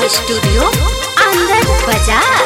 studio Anand बाजार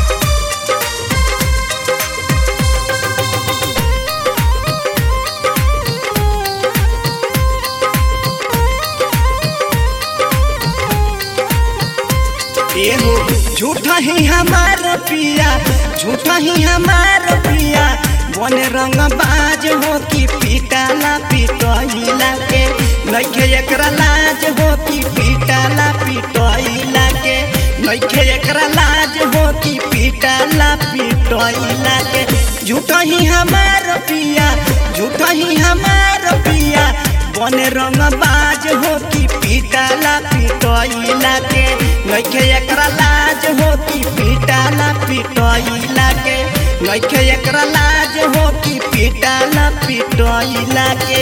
एहो झूठा ही हमार पिया झूठा ही हमार पिया बन रंग बाज हो कि पीटाला पिटइला के नइखे एकरा लाज हो कि पीटाला पिटइला के नइखे एकरा लाज हो कि पीटाला पिटइला के झूठा ही हमार पिया झूठा ही हमार पिया बन रंग बाज हो कि पीटाला पिटइला के नइखे एकरा लाज हो कि पीटाला पिटइला के नइखे एकरा लाज हो कि पीटाला पिटइला के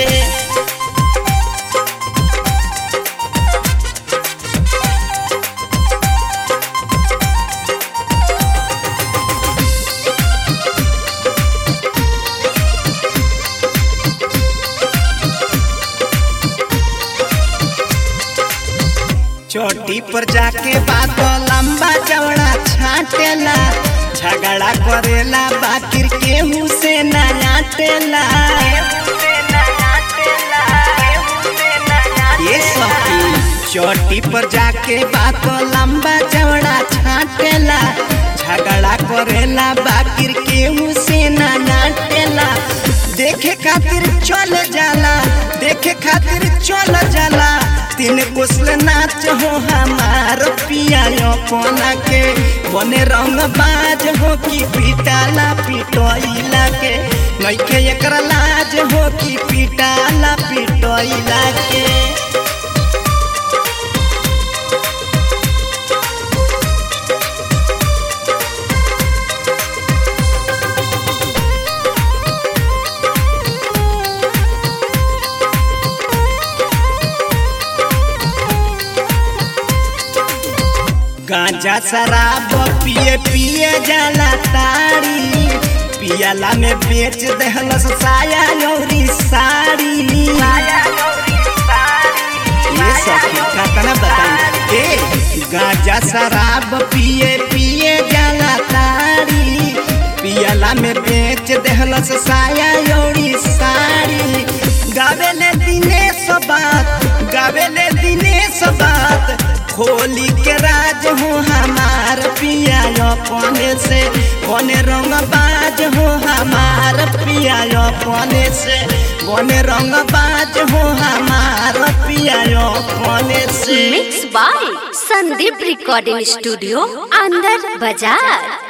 चोटी पर जाके बात लंबा चौड़ा छाटेला झगड़ा करेला बाकिर केहू से ना आटेला ये सखी चोटी पर जाके बात लंबा चौड़ा छाटेला झगड़ा करेला बाकिर केहू से ना नाटेला देखे खातिर चल जाला देखे खातिर चल जाला तीन कुशल नाच हो हमार पिया अपना के बने रंग बाज हो कि पिटाला पिटइला के नइखे एकरा लाज हो कि पिटाला पिटइला के गांजा शराब पिए पिए जाला तारी पियाला में बेच दहलस साया लौरी साड़ी ये सखी कतना बताई ए गांजा शराब पिए पिए जाला तारी पियाला में बेच दहलस साया लौरी साड़ी गावेले दिनेश बात गावेले दिनेश बात होली के राज हो हमार पिया अपने से बने रंग बाज हो हमार पिया अपने से बने रंग बाज हो हमार पिया अपने से mix by Sandeep recording studio Anand बाजार